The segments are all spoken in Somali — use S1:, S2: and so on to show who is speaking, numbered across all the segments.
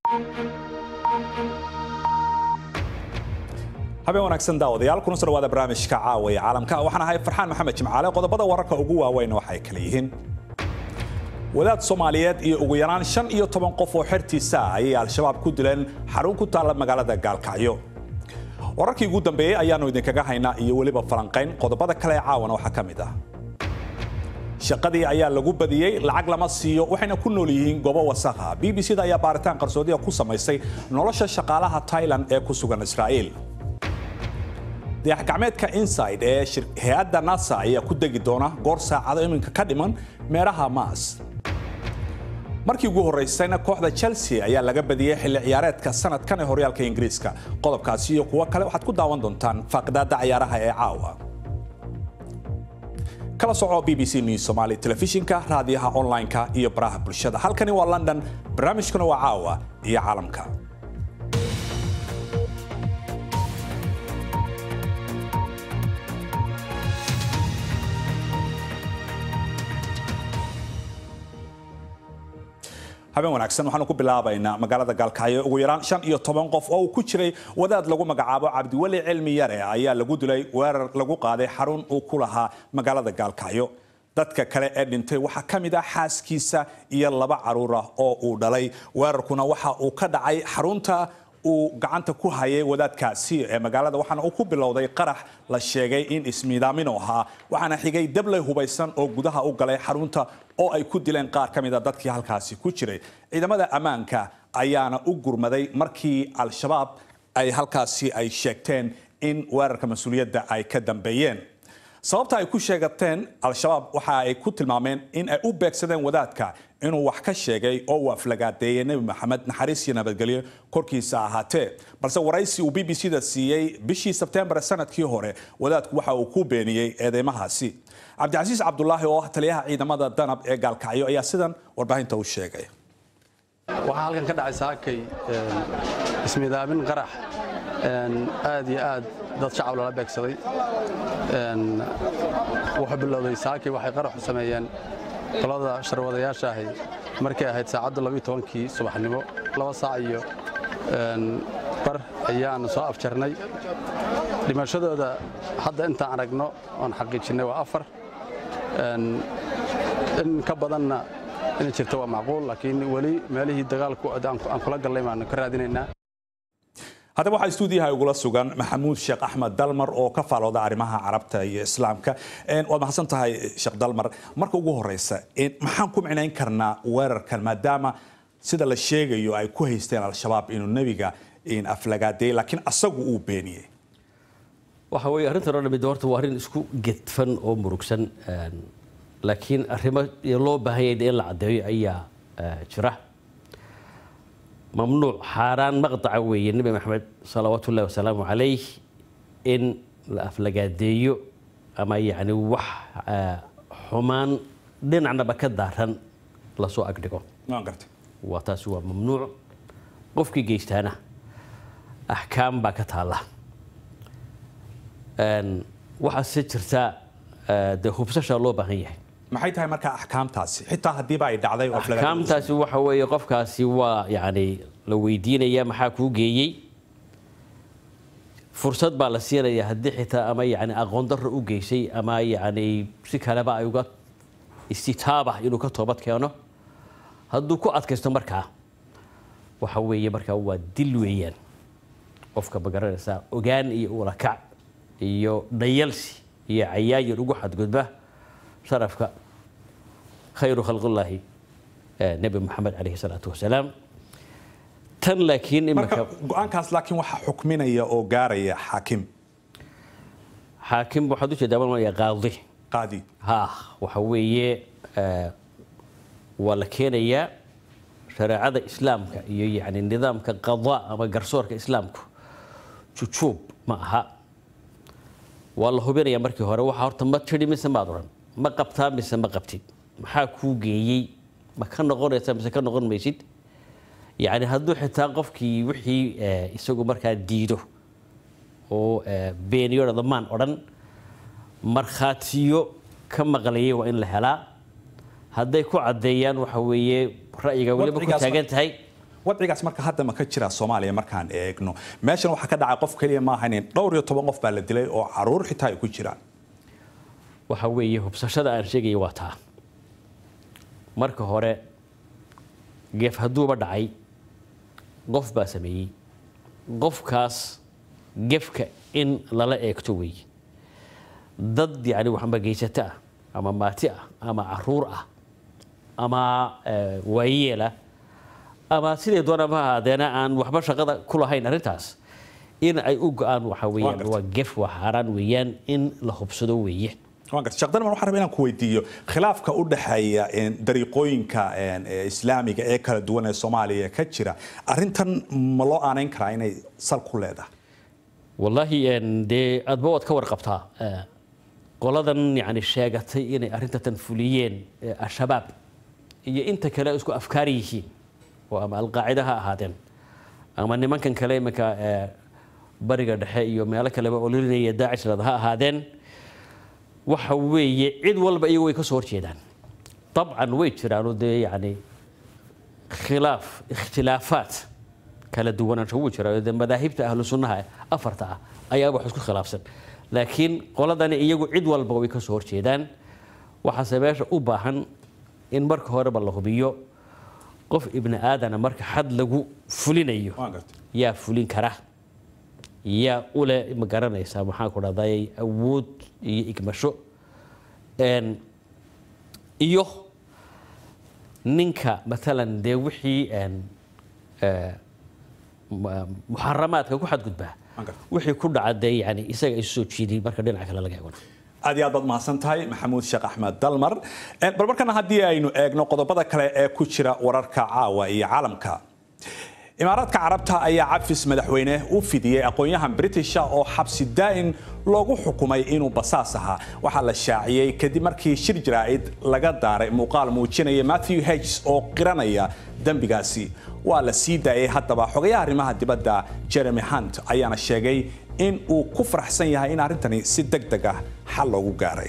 S1: habeen wanaagsan daawadayaal kuna soo dhawaada barnaamijka caawa ee caalamka waxaan ahay farxaan maxamed jimcaale qodobada wararka ugu waaweyn waxay kala yihiin wadaad soomaaliyeed iyo ugu yaraan shan iyo toban qof oo xertiisa ah ayay al-shabaab ku dileen xarun ku taalla magaalada gaalkacyo wararkii ugu dambeeyey ayaannu idinkaga haynaa iyo weliba falanqayn qodobada kale ee caawana waxaa ka mid ah shaqadii ayaa lagu badiyey lacag lama siiyo waxayna ku nool yihiin goobo wasakha b b c da ayaa baaritaan qarsoodiya ku samaysay nolosha shaqaalaha tailand ee ku sugan israa'iil dayax-gacmeedka inside ee hay-adda nasa ayaa ku degi doona goor saacado iminka ka dhiman meeraha maas markii ugu horraysayna kooxda chelsea ayaa laga badiyey xilli ciyaareedka sanadkan ee horyaalka ingiriiska qodobkaasi iyo kuwo kale waxaad ku daawan doontaan faaqidaada ciyaaraha ee caawa kala soco b b c news somali telefishinka raadiyaha online-ka iyo baraha bulshada halkani waa london barnaamijkuna waa caawa iyo caalamka habeen wanaagsan waxaanu ku bilaabaynaa magaalada gaalkacyo ugu yaraan shan iyo toban qof oo uu ku jiray wadaad lagu magacaabo cabdiweli cilmi yare ayaa lagu dilay weerar lagu qaaday xarun uu ku lahaa magaalada gaalkacyo dadka kale ee dhintay waxaa ka mid ah xaaskiisa iyo laba caruur ah oo uu dhalay weerarkuna waxa uu ka dhacay xarunta uu gacanta ku hayay wadaadkaasi ee magaalada waxaana uu ku bilowday qarax la sheegay in ismiidaamino ahaa waxaana xigay dabley hubaysan oo gudaha u galay xarunta oo ay ku dileen qaar ka mid a dadkii halkaasi ku jiray ciidamada ammaanka ayaana u gurmaday markii al-shabaab ay halkaasi ay sheegteen in weerarka mas-uuliyadda ay ka dambeeyeen sababta ay ku sheegateen al-shabaab waxa ay ku tilmaameen in ay u beegsadeen wadaadka inuu wax ka sheegay oo uu aflagaadeeyey nebi maxamed naxariis iyo nabadgelyo korkiisa ahaatee balse waraysi uu b b c da siiyey bishii sebtembar sanadkii hore wadaadku waxa uu ku beeniyey eedeymahaasi cabdicasiis cabdulaahi oo ah taliyaha ciidamada danab ee gaalkacyo ayaa sidan warbaahinta u sheegay
S2: waxaa halkan ka dhacay saakay ismiidaamin qarax aad iyo aad dad shacab lala beegsaday wuxuu bilowday saakay waxay qaraxu sameeyeen qolada sharwadayaasha ahi markay ahayd saacadda kii subaxnimo laba saac iyo bar ayaanu soo afjarnay dhimashadooda hadda intaan aragno oon xaqiijinnay waa afar in ka badanna inay jirto waa macquul laakiin weli meelihii dagaalku aan kula gallay baanu ka raadinaynaa
S1: haddaba waxaa stuudiyaha igula sugan maxamuud sheekh axmed dalmar oo ka faalooda arrimaha carabta iyo islaamka waad mahadsan tahay sheekh dalmar marka ugu horeysa maxaan ku micnayn karnaa weerarkan maadaama sida la sheegayo ay ku haysteen al-shabaab inuu nebiga aflagaadeeyey laakiin asagu uu beeniyey
S3: waxa weeye arrintan oo dhamid horta waa arrin isku gedfan oo murugsan laakiin arrimo loo baahanyay in la caddeeyo ayaa jira mamnuuc xaaraan maqdaca weeye nebi maxamed salawaatu ullahi wasalaamu calayh in la aflagaadeeyo ama yacni wax xumaan dhinacnaba ka daaran lasoo agdhigo waa taasi waa mamnuuc qofkii geystaana axkaam baa ka taalla waxaase jirta dee hubsasha loo baahan yahay
S1: maxay tahay markaa axkaamtaasi xitaa haddiiba ay dhacday
S3: axkaamtaasi waxa weeye qofkaasi waa yacni la weydiinaya maxaa kuu geeyey fursad baa la siinaya haddii xitaa ama yacni aqoon darro u geysay ama yacni si kaleba ay uga istitaaba inuu ka toobad keeno hadduu ku adkaysto markaa waxa weeye markaa waa dil weeyaan qofka magaranaysaa ogaan iyo ulakac iyo dhayalsi iyo cayaayir ugu xadgudba sharafka khayru khalqullaahi nebi moxamed calayhi salaatu wasalaam tan laakiin
S1: marka go-aankaas laakiin waxaa xukminaya oo gaaraya xaakim
S3: xaakim waxaad ujeedaa malmaya qaadi
S1: qaadi
S3: ha waxa weeye waa la keenayaa shareecada islaamka iyo yani nidaamka qadaa ama garsoorka islaamku jujuub ma aha waa la hubinaya markii hore waxa horta ma tidhi mise maad odhan ma qabtaa mise ma qabtid maxaa kuu geeyey ma ka noqonaysa mise ka noqon maysid yacni hadduu xitaa qofkii wixii isagu markaa diido oo beeniyo dhamaan odhan markhaatiyo ka maqlayay waa in la helaa hadday ku caddeeyaan waxa weeye ra'yiga weliba ku
S1: Wadcigaas-
S3: taagan tahay
S1: wadcigaas marka hadda ma ka jira soomaaliya markaan eegno meeshan waxaa ka dhacay qof keliya maaha nin dhowr iyo toban qof baa la dilay oo caruur xitaa ay ku jiraan
S3: waxa weeye hubsashada aan sheegaya waa taa marka hore geef hadduuba dhacay qof baa sameeyey qofkaas gefka in lala eegto weeye dad yani waxba geysato ah ama maati ah ama caruur ah ama waayeela ama siday doonaba ha ahaadeena aan waxba shaqada ku lahayn arrintaas in ay u go-aan waxa weeyaan waa gef waa xaaraan weeyaan in la hubsado weeye
S1: sheekh dalman waxaan rabaa inaan ku weydiiyo khilaafka u dhexeeya dariiqooyinka islaamiga ee kala duwan ee soomaaliya ka jira arrintan ma loo aanayn karaa inay sal ku leedahay
S3: wallaahi dee aadba waad ka warqabtaa qoladan yani sheegatay inay arrintatan fuliyeen al-shabaab iyo inta kale isku afkaar yihiin oo ama alqaacida ha ahaadeen ama nimankan kale iminka bariga dhexe iyo meelo kaleba ololinaya daacishrad ha ahaadeen waxa weeye cid walba iyagu way ka soo horjeedaan dabcan way jiraanoo dee yani khilaaf ikhtilaafaat kala duwanaansho wuu jiraa dee madaahibta ahlu sunnaha afarta ah ayaa wax isku khilaafsan laakiin qoladani iyagu cid walba way ka soo horjeedaan waxaase meesha u baahan in marka horeba la hubiyo qof ibni aadana marka xad lagu fulinayo yaa fulin kara yaa ule ma garanaysaa maxaan ku dhahday awood iyo igmasho iyo ninka maalan dee wixii muxaramaadka ku xadgudbaa wixii ku dhaca dee yani isaga isu soo jiiday marka dhinaca kale laga eegona
S1: aad iyo aad baad mahadsan tahay maxamuud sheekh axmed dalmar bal markana haddii aynu eegno qodobada kale ee ku jira wararka caawa iyo caalamka imaaraadka carabta ayaa cafis madaxweyne u fidiyey aqoon-yahan britisha oo xabsi daa'in loogu xukumay inuu basaas ahaa waxaa la shaaciyey kadib markii shir jaraa'id laga daaray muuqaal muujinaya matthew hedges oo qiranaya dembigaasi waa la sii daayay haddaba xogayaha arrimaha dibadda jeremy hunt ayaana sheegay in uu ku faraxsan yahay in arrintani si deg deg ah xal loogu gaaray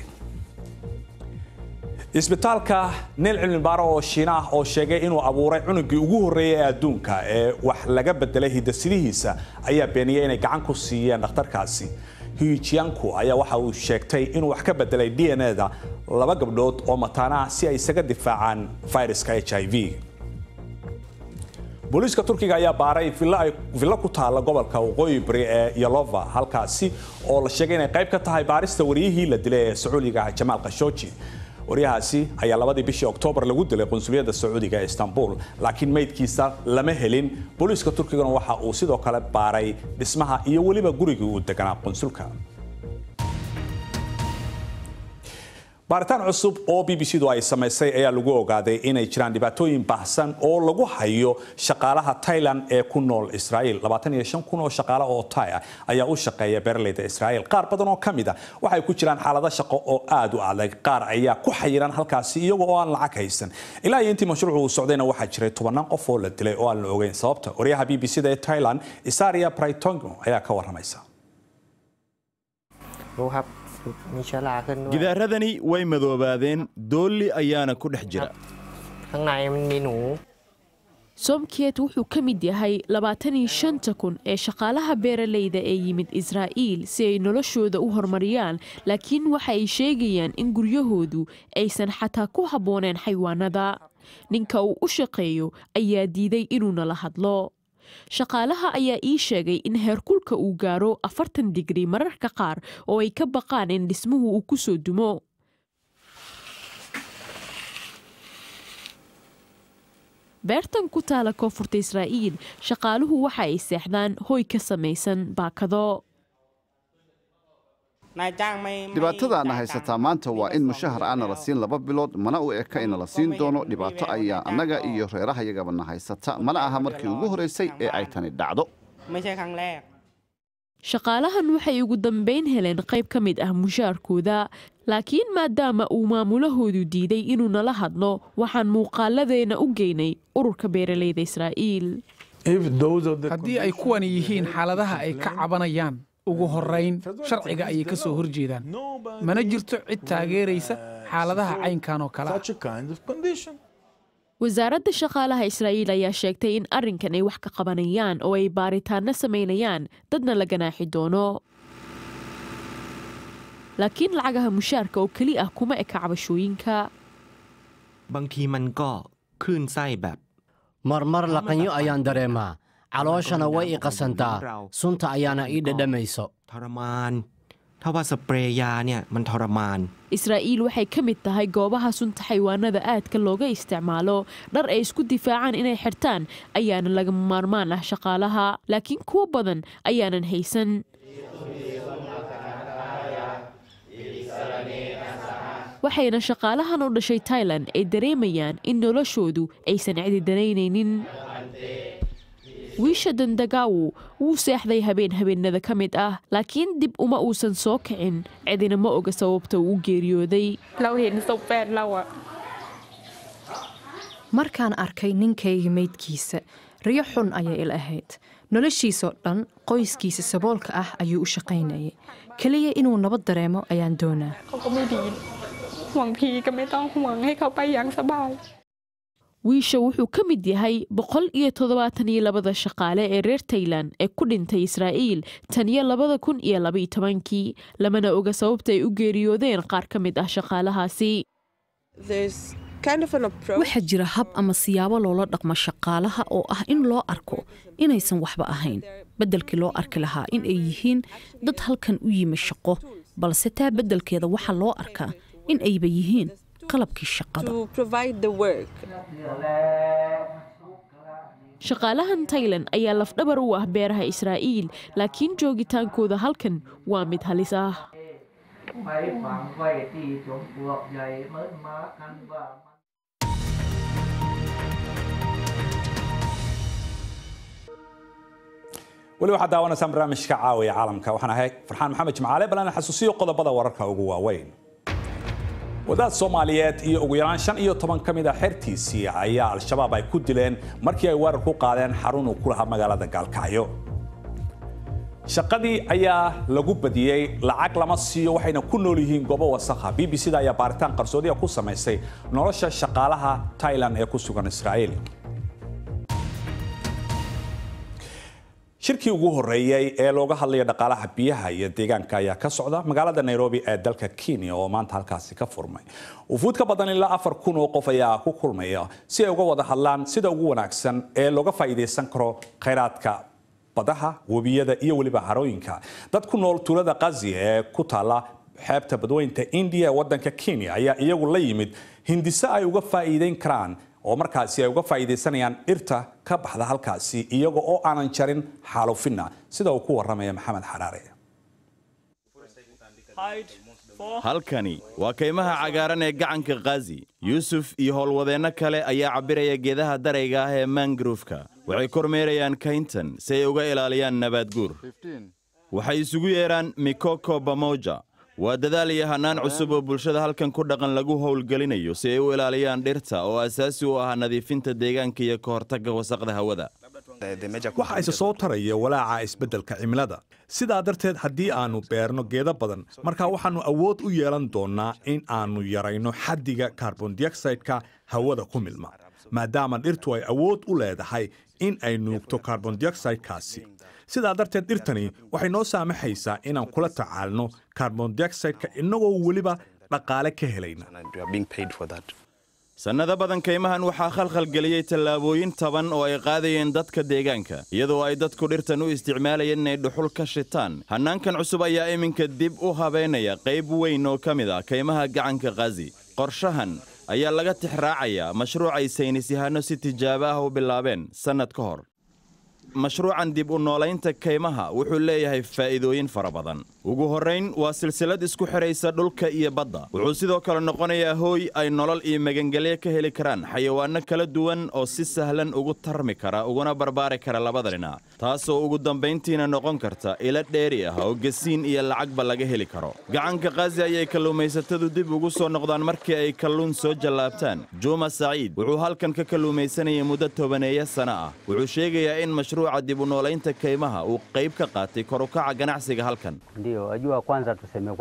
S1: isbitaalka neel cilmi baaro oo shiina ah oo sheegay inuu abuuray cunugii ugu horreeyay ee adduunka ee wax laga bedelay hidasidihiisa ayaa beeniyey inay gacan ku siiyeen dhakhtarkaasi hijiyanku ayaa waxa uu sheegtay inuu wax ka bedelay d n da laba gabdhood oo mataana ah si ay isaga difaacaan fayraska h i v booliiska turkiga ayaa baaray villo ku taalla gobolka waqooyi bari ee yalova halkaasi oo la sheegay inay qayb ka tahay baarista wariyihii la dilay ee sacuudiga jamaal khashooji waryahaasi ayaa labadii bishii oktoobar lagu dilay qunsuliyadda sacuudiga ee istanbul laakiin meydkiisa lama helin booliiska turkigana waxa uu sidoo kale baaray dhismaha iyo weliba gurigii uu deganaa qunsulka baaritaan cusub oo b b c du ay samaysay ayaa lagu ogaaday inay jiraan dhibaatooyin baahsan oo lagu hayo shaqaalaha Thailand ee ku nool Israel 25 kun oo shaqaale oo Thai ah ayaa u shaqeeya beeraleyda Israel qaar badan oo kamid ah waxay ku jiraan xaalado shaqo oo aad u adag qaar ayaa ku xayiran halkaasi iyagoo oo aan lacag haysan ilaa iyo intii mashruucu uu socdayna waxaa jiray tobanaan qof oo la dilay oo aan la ogeyn sababta wariyaha b b c da ee Thailand Isaria Praitongo ayaa ka waramaysa
S4: รู้ครับ มีเชื้อราขึ้นด้วย
S5: gidaaradani way madoobaadeen doolli ayaana ku dhex jira
S4: ข้างในมันมีหนู
S6: somkiet wuxuu ka mid yahay labaatan iyo shanta kun ee shaqaalaha beeraleyda ee yimid israa'iil si ay noloshooda u horumariyaan laakiin waxa ay sheegayaan in guryahoodu aysan xataa ku habbooneen xayawaanada ninka uu u shaqeeyo ayaa diiday inuu nala hadlo shaqaalaha ayaa ii sheegay in heerkulka uu gaaro afartan digri mararka qaar oo ay ka baqaan in dhismuhu uu ku soo dumo beertan ku taala koonfurta israa'iil shaqaaluhu waxa ay seexdaan hoy ka samaysan baakado
S7: นายจ้างไม่
S8: dhibaatadaana haysataa maanta waa in mushahar aana la siin laba bilood mana u eka ina la siin doono dhibaato ayaa annaga iyo reerahayagabana haysata mana aha markii ugu horraysay ee ay tani dhacdo
S7: ไม่ใช่ครั้งแรก
S6: shaqaalahan waxay ugu dambayn heleen qayb ka mid ah mushaarkooda laakiin maadaama uu maamulahoodu diiday inuu nala hadlo waxaan muuqaaladeena u geynay ururka beeraleyda israa'iil
S9: haddii ay kuwani yihiin xaaladaha ay ka cabanayaan ugu horrayn sharciga ayay ka soo horjeedaan mana jirto cid taageeraysa xaaladaha caynkan oo kale ah
S6: wasaaradda shaqaalaha israa'iil ayaa sheegtay in arrinkan ay wax ka qabanayaan oo ay baaritaanno samaynayaan dadna la ganaaxi doono laakiin lacagaha mushaarka oo keli ah kuma eka cabashooyinka
S10: บางทีมันก็คลื่นไส้แบบ
S11: marmar laqanyo ayaan dareemaa calooshana way i qasantaa sunta ayaana ii dhadhamayso
S10: ทรมาน ถ้าว่าสเปรย์ยาเนี่ยมันทรมาน
S6: israa'iil waxay ka mid tahay goobaha sunta xayawaanada aadka looga isticmaalo dhar ay isku difaacaan inay xirtaan ayaana lagama maarmaan ah shaqaalaha laakiin kuwo badan ayaanan haysan waxayna shaqaalahan u dhashay tailan ay dareemayaan in noloshoodu aysan cidi danaynaynin wiisha dandagawu wuu seexday habeen habeenada ka mid ah laakiin dib uma uusan soo kicin cidina ma oga sababta uu u geeriyooday
S12: เราเห็นศพแฟนเราอะ
S13: markaan arkay ninkayga meydkiisa riyo xun ayay ila ahayd noloshiisoo dhan qoyskiisa saboolka ah ayuu u shaqaynayay keliya inuu nabad dareemo ayaan doonaa
S12: เขาก็ไม่ดี ห่วงพีก็ไม่ต้องห่วงให้เขาไปอย่างสบาย
S6: wiisha wuxuu ka mid yahay boqol iyo toddobaatan iyo labada shaqaale ee reer tailan ee ku dhintay israa'iil tan iyo labada kun iyo labaiyo tobankii lamana oga sababta ay u geeriyoodeen qaar ka mid ah shaqaalahaasi
S13: waxaa jira hab ama siyaabo loola dhaqmo shaqaalaha oo ah in loo arko inaysan waxba ahayn beddelkii loo arki lahaa in ay yihiin dad halkan u yimi shaqo balse taa beddelkeeda waxaa loo arkaa in ayba yihiin qalabkii shaqada
S6: shaqaalahan tailan ayaa lafdhabar u ah beeraha israa'iil laakiin joogitaankooda halkan waa mid halis ah
S1: weli waxaad daawanaysaan barnaamijka caawiya caalamka waxaan ahay farxaan maxamed jimcaale balan xasuusiyo qodobada wararka ugu waaweyn wadaad soomaaliyeed iyo ugu yaraan shan iyo toban ka mid a xertiisii ayaa al-shabaab ay ku dileen markii ay weerar ku qaadeen xarun uu ku lahaa magaalada gaalkacyo shaqadii ayaa lagu badiyey lacag lama siiyo waxayna ku nool yihiin goobo wasakha b b c da ayaa baaritaan qarsoodiya ku samaysay nolosha shaqaalaha tailan ee ku sugan israa'iil shirkii ugu horeeyey ee looga hadlaya dhaqaalaha biyaha iyo deegaanka ayaa ka socda magaalada nairobi ee dalka kenya oo maanta halkaasi ka furmay wufuud ka badan ilaa afar kun oo qof ayaa ku kulmaya si ay uga wada hadlaan sida ugu wanaagsan ee looga faa'iidaysan karo khayraadka badaha webiyada iyo weliba harooyinka dad ku nool tuulada qazi ee ku taala xeebta badweynta indiya ee wadanka kenya ayaa iyagu la yimid hindise ay uga faa'iideyn karaan oo markaasi ay uga faa'iidaysanayaan dhirta ka baxda halkaasi iyaga oo aanan jarin xaalufinna sida uu ku waramaya maxamed xaraare
S5: halkani waa kaymaha cagaaran ee gacanka khazi yuusuf iyo howlwadeenno kale ayaa cabbiraya geedaha darayga ah ee mangrofka waxay kormeerayaan kayntan si ay uga ilaaliyaan nabaadguur waxay isugu yeedhaan mikoko bamoja waa dadaal iyo hannaan cusub oo bulshada halkan ku dhaqan lagu howlgelinayo si ay u ilaaliyaan dhirta oo asaasi u ah nadiifinta deegaanka iyo ka hortagga wasaqda hawada
S1: waxa isa soo taraya walaaca isbeddelka cimilada sidaa darteed haddii aannu beerno geedo badan marka waxaannu awood u yeelan doonnaa in aannu yarayno xaddiga karbondioxideka hawada ku milma maadaama dhirtu ay awood u leedahay in ay nuugto karbondioxidekaasi sidaa darteed dhirtani waxay noo saamaxaysaa inaan kula tacaalno karbondioxideka innagoo weliba dhaqaale ka helayna
S5: sannado badan kaymahan waxaa khalkhalgeliyey tallaabooyin taban oo ay qaadayeen dadka deegaanka iyadoo ay dadku dhirtan u isticmaalayeen inay dhuxul ka shitaan hannaankan cusub ayaa iminka dib u habaynaya qayb weyn oo ka mid ah kaymaha gacanka khazi qorshahan ayaa laga tixraacayaa mashruuc ay saynis yahanno si tijaabo ah u bilaabeen sannad ka hor mashruucan dib u noolaynta kaymaha wuxuu leeyahay faa'iidooyin fara badan ugu horrayn waa silsilad isku xidhaysa dhulka iyo badda wuxuu sidoo kale noqonayaa hooy ay nolol iyo magangelyo ka heli karaan xayawaanno kala duwan oo si sahlan ugu tarmi kara uguna barbaari kara labada dhinac taasoo ugu dambayntiina noqon karta ilo dheeri ah oo gasiin iyo lacagba laga heli karo gacanka khazi ayay kalluumaysatadu dib ugu soo noqdaan markii ay kalluun soo jallaabtaan juuma saciid wuxuu halkan ka kalluumaysanayay muddo tobaneeya sana ah wuxuu sheegayaa in mashruuca dib u noolaynta kaymaha uu qayb ka qaatay korukaca ganacsiga halkan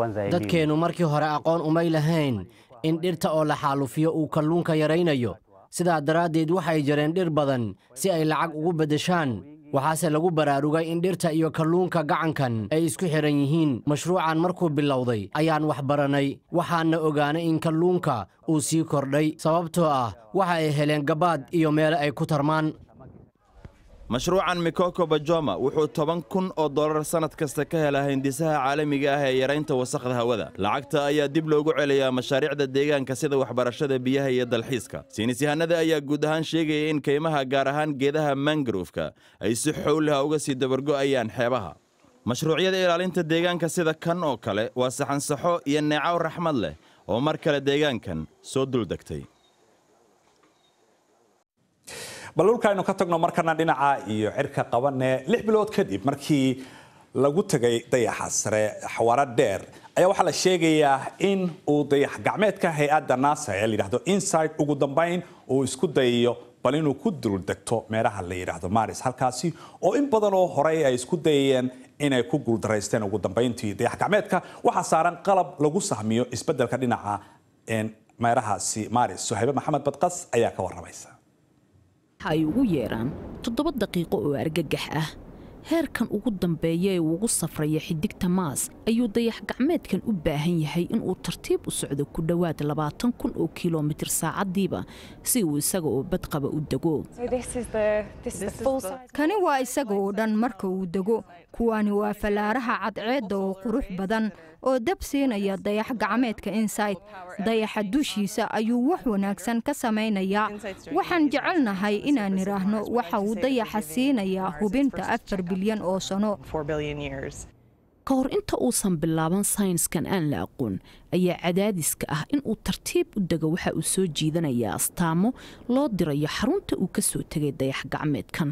S11: dadkeennu markii hore aqoon umay lahayn in dhirta oo la xaalufiyo uu kalluunka yaraynayo sidaa daraaddeed waxay jareen dhir badan si ay lacag ugu beddeshaan waxaase lagu baraarugay in dhirta iyo kalluunka gacankan ay isku xidhan yihiin mashruucan markuu bilowday ayaan wax baranay waxaanna ogaanay in kalluunka uu sii kordhay sababtoo ah waxa ay heleen gabaad iyo meelo ay ku tarmaan
S5: mashruucan mikoko bajoma wuxuu toban kun oo dollar sannad kasta ka helaa hindisaha caalamiga ah ee yaraynta wasakhda hawada lacagta ayaa dib loogu celiyaa mashaariicda deegaanka sida waxbarashada biyaha iyo dalxiiska saynisyahanada ayaa guud ahaan sheegaya in kaymaha gaar ahaan geedaha mangrofka ay si xowlaha uga sii dabargo'ayaan xeebaha mashruucyada ilaalinta deegaanka sida kan oo kale waa saxansaxo iyo neecaw raxmad leh oo mar kale deegaankan soo duldegtay
S1: bal dhulkaaynu ka tagno markana dhinaca iyo cirka qabane lix bilood kadib markii lagu tegay dayaxa sare xawaaro dheer ayaa waxaa la sheegayaa in uu dayax gacmeedka hay-adda nasa ee layidhahdo inside ugu dambayn uu isku dayayo bal inuu ku duldegto meelaha la yidhaahdo maris halkaasi oo in badan oo horey ay isku dayayeen inay ku guuldaraysteen ugu dambayntii dayax gacmeedka waxaa saaran qalab lagu sahmiyo isbeddelka dhinaca meerahaasi maris suhaybe maxamed badqas ayaa ka waramaysa
S13: ay ugu yeedhaan toddoba daqiiqo oo argagax ah heerkan ugu dambeeya ee ugu safraya xidigta maas ayuu dayax gacmeedkan u baahan yahay inuu tartiib u socdo ku dhowaad labaatan kun oo kilomitir saacaddiiba si uu isaga oo badqaba u dego
S14: kani waa isaga oo dhan marka uu dego kuwani waa fallaaraha cadceedda oo qurux badan oo dab siinaya dayax gacmeedka inside dayaxa dushiisa ayuu wax wanaagsan ka samaynayaa waxaan jecelnahay inaan idhaahno waxa uu dayaxa siinayaa hubinta afar bilyan oo sano
S13: ka hor inta uusan bilaaban sayniskan aan la aqoon ayaa cadaadiska ah inuu tartiib u dego waxa uu soo jiidanayaa astaamo loo dirayo xarunta uu ka soo tegay dayax gacmeedkan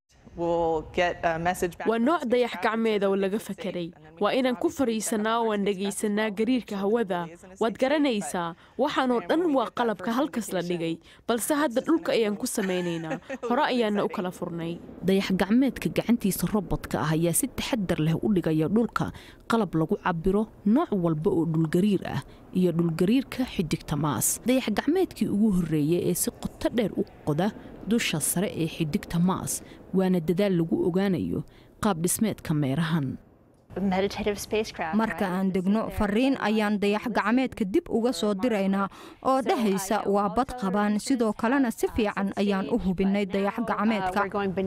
S6: waa nooc dayax gacmeeda oo laga fakeray waa inaan ku fariisanaa oo aan dhegaysanaa gariirka hawada waad garanaysaa waxaanoo dhan waa qalabka halkas la dhigay balse hadda dhulka ayaan ku samaynaynaa hore ayaana u kala furnay
S13: dayax gacmeedka gacantiisa robodka ah ayaa si taxadar leh u dhigaya dhulka qalab lagu cabiro nooc walba oo dhulgariir ah iyo dhulgariirka xidigta maas dayax gacmeedkii ugu horreeyay ee si qoto dheer u qoda dusha sare ee xidigta maas waana dadaal lagu ogaanayo qaab dhismeedka meerahan
S14: marka aan degno fariin ayaan dayax gacmeedka dib uga soo diraynaa oo dhahaysa waa bad qabaan sidoo kalena si fiican ayaan u hubinnay dayax gacmeedka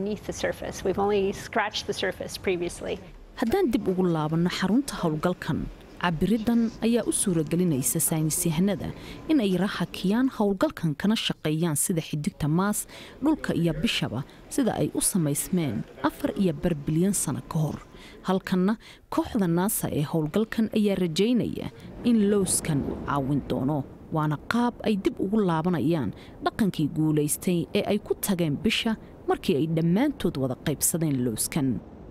S13: haddaan dib ugu laabanno xarunta howlgalkan cabiridan ayaa u suuragelinaysa saynisyahanada in ay rahakiyaan howlgalkan kana shaqeeyaan sida xidigta maas dhulka iyo bishaba sida ay u samaysmeen afar iyo bar bilyan sano ka hor halkanna kooxda naasa ee howlgalkan ayaa rajaynaya in lowskan uu caawin doono waana qaab ay dib ugu laabanayaan dhaqankii guulaystay ee ay ku tageen bisha markii ay dhammaantood wada qaybsadeen lowskan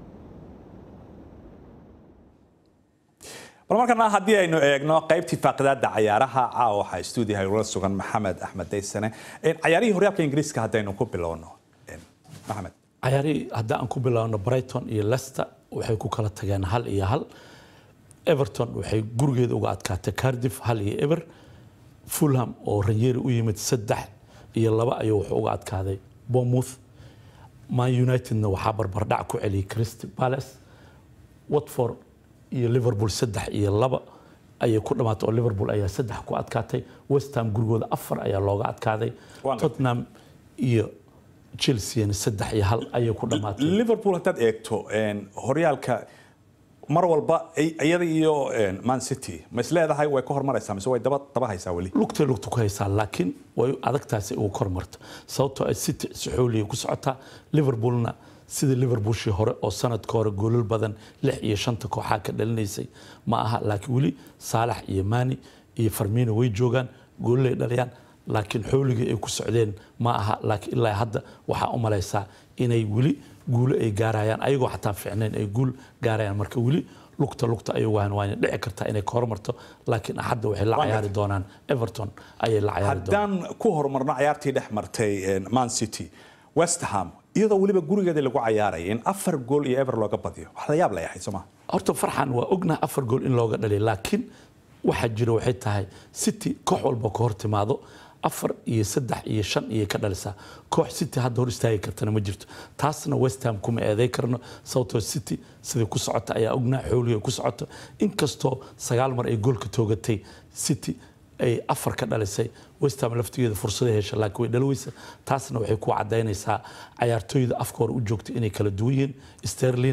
S1: bal markana haddii aynu eegno qaybtii faaqidaada cayaaraha caawa waxaa stuudiyaha ula sugan maxamed axmed daysane cayaarihii horyaalka ingiriiska haddaynu ku bilowno maxamed
S15: cayaarihii haddii aan ku bilowno brighton iyo leicester waxay ku kala tageen hal iyo hal everton waxay gurigeeda uga adkaatay cardiff hal iyo eber fulham oo ranyeri u yimid saddex iyo laba ayuu wuxuu uga adkaaday bournemouth man unitedna waxaa barbardhac ku celiyay crystal palace watford iyo liverpool saddex iyo laba ayay ku dhamaatay oo liverpool ayaa saddex ku adkaatay west ham gurigooda afar ayaa looga adkaaday tottenham iyo chelseana saddex iyo hal ayay ku dhamaatay
S1: liverpool haddaad eegto horyaalka mar walba iyada iyo man city ma is leedahay way ka hormaraysaa mise way daba daba haysaa weli
S15: lugtay lugta ku haysaa laakiin way adagtaasi ugu kormarto sababtoo ay city si xooliya ku socotaa liverpoolna sida liverpoolshii hore oo sanadka hore goolal badan lix iyo shanta kooxaa ka dhalinaysay ma aha laakiin weli saalax iyo mani iyo farmino way joogaan goololay dhaliyaan laakiin xooligii ay ku socdeen ma aha laakiin ilaa hadda waxaa u malaysaa inay weli guulo ay gaarayaan ayagoo xataa fiicnayn ay guul gaarayaan marka weli lugta lugta ay wahan waana dhici kartaa inay ka hormarto laakiin axadda waxay la cayaari doonaan everton ayay la cayaari doonaan
S1: haddaan ku horumarno cayaartii dhex martay man city west ham iyadoo weliba gurigeeda lagu cayaaraya in afar gool iyo ever looga badiyo wax la yaab la yahay sooma
S15: horta farxan waa ognaha afar gool in looga dhaliya laakiin waxaa jira waxay tahay city koox walba ka hor timaado afar iyo saddex iyo shan iyo ka dhalisaa koox city hadda hor istaagi kartana ma jirto taasna west ham kuma eeday karno sababtoo city siday ku socota ayaa ognaa xooliga ku socoto inkastoo sagaal mar ay goolka toogatay city ay afar ka dhalisay west ham laftigeeda fursaday hesha laakiin way dhalweysa taasna waxay ku cadaynaysaa cayaartooyda afka hore u joogta inay kala duwan yihiin sterlin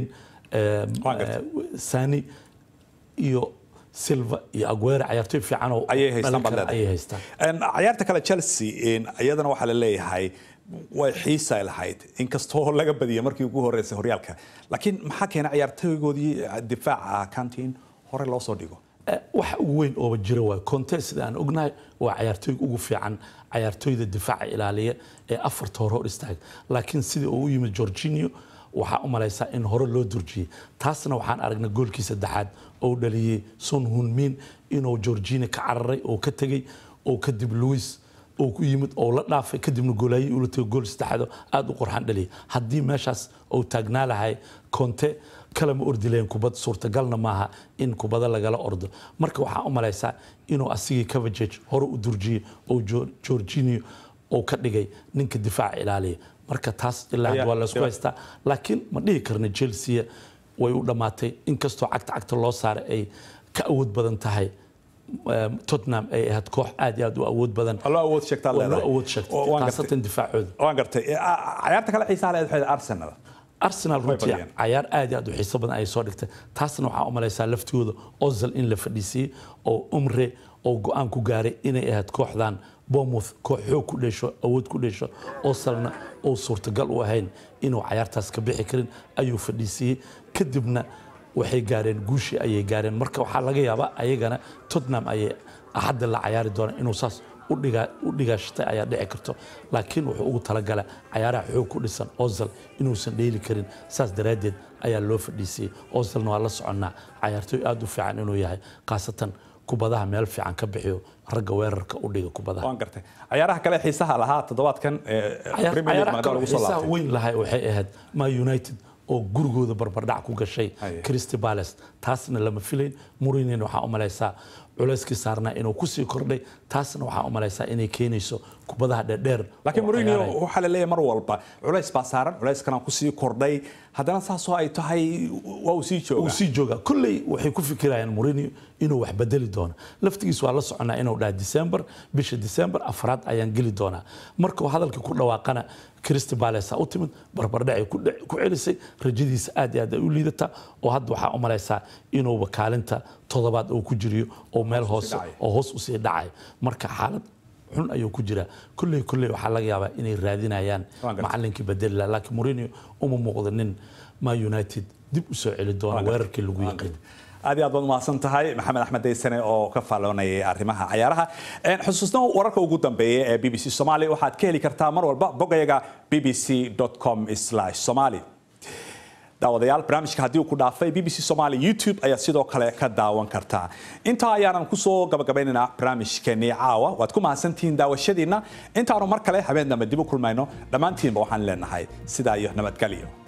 S15: sani iyo silva iyo aguero cayaartooy fiican oo
S1: ayay haystaan baad
S15: ayay haystaan
S1: cayaarta kale chelsea iyadana waxaa la leeyahay way xiisay lahayd inkastoo laga badiyay markii ugu horeysay horyaalka laakiin maxaa keena cayaartooygoodii difaaca kantiin hore loo soo dhigo
S15: waxa ugu weyn ooba jira waa conte sida aan ognahay waa cayaartooyga ugu fiican cayaartooyda difaaca ilaaliya ee afarta hore hor istaaga laakiin sidii uu u yimid georginio waxaa u malaysaa in hore loo durjiyey taasna waxaan aragnay goolkii saddexaad oo dhaliyey son hunmin inuu georgina ka cararay oo ka tegey oo kadib louis oo ku yimid oo la dhaafay kadibna goolaayay ula tegay gool saddexaad aad u qorxan dhaliyay haddii meeshaas uu taagnaa lahay conte kalama ordi lahayn kubad suurtagalna maaha in kubada lagala ordo marka waxaa u malaysaa inuu asigii cavageg hore u durjiyey oo georginio oo ka dhigay ninka difaaca ilaaliya marka taas ilaa hadda waa laysku haystaa laakiin ma dhihi karna chelsea way u dhammaatay inkastoo cagta cagta loo saaray ay ka awood badan tahay tottenham ay ahayd koox aad iyo aad u awood badan
S1: loo awood sheegtaa
S15: loo awood sheegtay khaasatan difaacooda
S1: waan gartay cayaarta kale xiisaha leed waxay arsenal
S15: arsenal runtii cayaar aad iyo aad u xiiso badan ayay soo dhigtay taasna waxaa u malaysaa laftigooda ozil in la fadhiisiiyey oo umre oo go-aan ku gaaray inay ahayd kooxdan bournemouth koox xoog ku dheesho awood ku dheesho osalna oo suurtagal u ahayn inuu cayaartaas ka bixi karin ayuu fadhiisiiyey kadibna waxay gaareen guushii ayay gaareen marka waxaa laga yaabaa ayagana tottenham ayay axadda la cayaari doonaan inuu saas u dhigaashatay ayaa dhici karto laakiin wuxuu ugu talagala cayaaraha xoog ku dhisan ozal inuusan dheeli karin saas daraaddeed ayaa loo fadhiisiyey ozalna waa la soconnaa cayaartooy aad u fiican inuu yahay khaasatan kubadaha meel fiican ka bixiyo ragga weerarka u dhiga kubadaha
S1: waan gartay cayaaraha kale xiisaha lahaa toddobaadkan
S15: cayaaraha kale xiisaha weyn lahay waxay ahayd ma united oo gurigooda barbardhac ku gashay Crystal Palace taasna lama filayn Mourinho waxaa u malaysaa culayskii saarnaa inuu kusii kordhay taasna waxaa u malaysaa inay keenayso kubadaha dheerdheer
S1: laakiin Mourinho waxaa la leeyahay mar walba culays baa saaran culayskana kusii kordhay haddana saasoo ay tahay waa uu sii joogaa
S15: uu sii joogaa kulley waxay ku fikirayaan Mourinho inuu wax bedeli doono laftigiis waa la soconaa inuu dhaha December bisha December afraad ayaan geli doonaa markuu hadalkii ku dhawaaqana Crystal Palace u timid barbardhac ay ku celisay rajadiisa aad iyo aad ay u liidataa oo hadda waxaa u malaysaa inuuba kaalinta toddobaad uu ku jiriyo oo meel hoose oo hoos usii dhacay marka xaalad xun ayuu ku jiraa kulley kulley waxaa laga yaabaa inay raadinayaan macalinkii bedeli laakiin Mourinho uma muuqdo nin Ma United dib u soo celi doona weerarkii lagu yaqiin
S1: aad iyo aad baad umahadsan tahay maxamed axmed daysane oo ka faaloonayay arrimaha cayaaraha xusuusna wararka ugu dambeeya ee b b c somali waxaad ka heli kartaa mar walba bogayaga b b c com somali daawadayaal barnaamijka haddii uu ku dhaafay b b c somali youtube ayaa sidoo kale ka daawan kartaa intaa ayaanan kusoo gabagabaynaynaa barnaamijkeenii caawa waad ku mahadsantihiin daawashadiinna intaanu mar kale habeen dambe dib u kulmayno dhammaantiinba waxaan leenahay sidaa iyo nabadgelyo